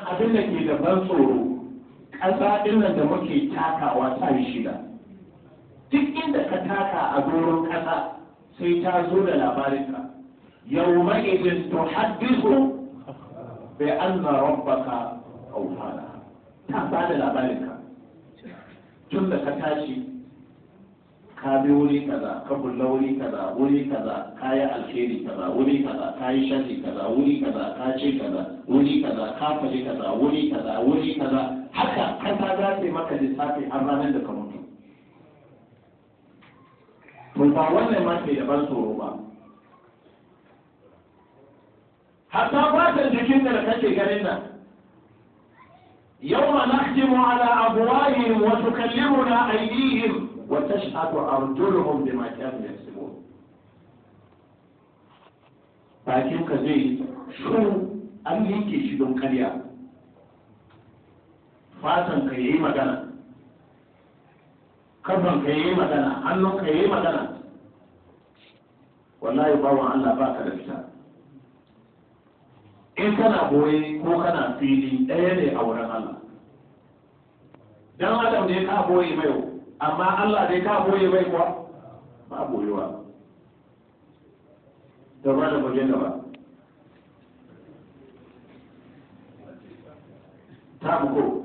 abin da ke da ban tsoro ƙasa ɗinnan da muke takawa ta yi shida duk inda ka taka a doron ƙasa sai ta zo da labarinka yau ma'izin to haddisu bai an na rabbaka aufana ta ba da labarinka tun da ka tashi ka bi wuri kaza ka bulla wuri kaza wuri kaza ka yi alheri kaza wuri kaza ka yi sharri kaza wuri kaza ka ce kaza wuri kaza ka faɗi kaza wuri kaza wuri kaza haka kasa za ta yi maka lissafi har ranar da ka mutu to ba wannan ma ke da ban tsoro ba hatta fatan jikin da kake ganin nan يوم نختم على أبوائهم وتكلمنا أيديهم وتشهد أرجلهم بما كانوا يكسبون bakin ka zai shuru an yanke shi don karya fatan ka yi magana kafan ka yi magana hannun ka yi magana wallahi bawan Allah ba ka da fita in kana boye ko kana fili ɗaya ne a wurin Allah dan adam ne ka boye mai amma Allah dai ka boye mai kuwa ba boyewa da ba da waje da ba ta ko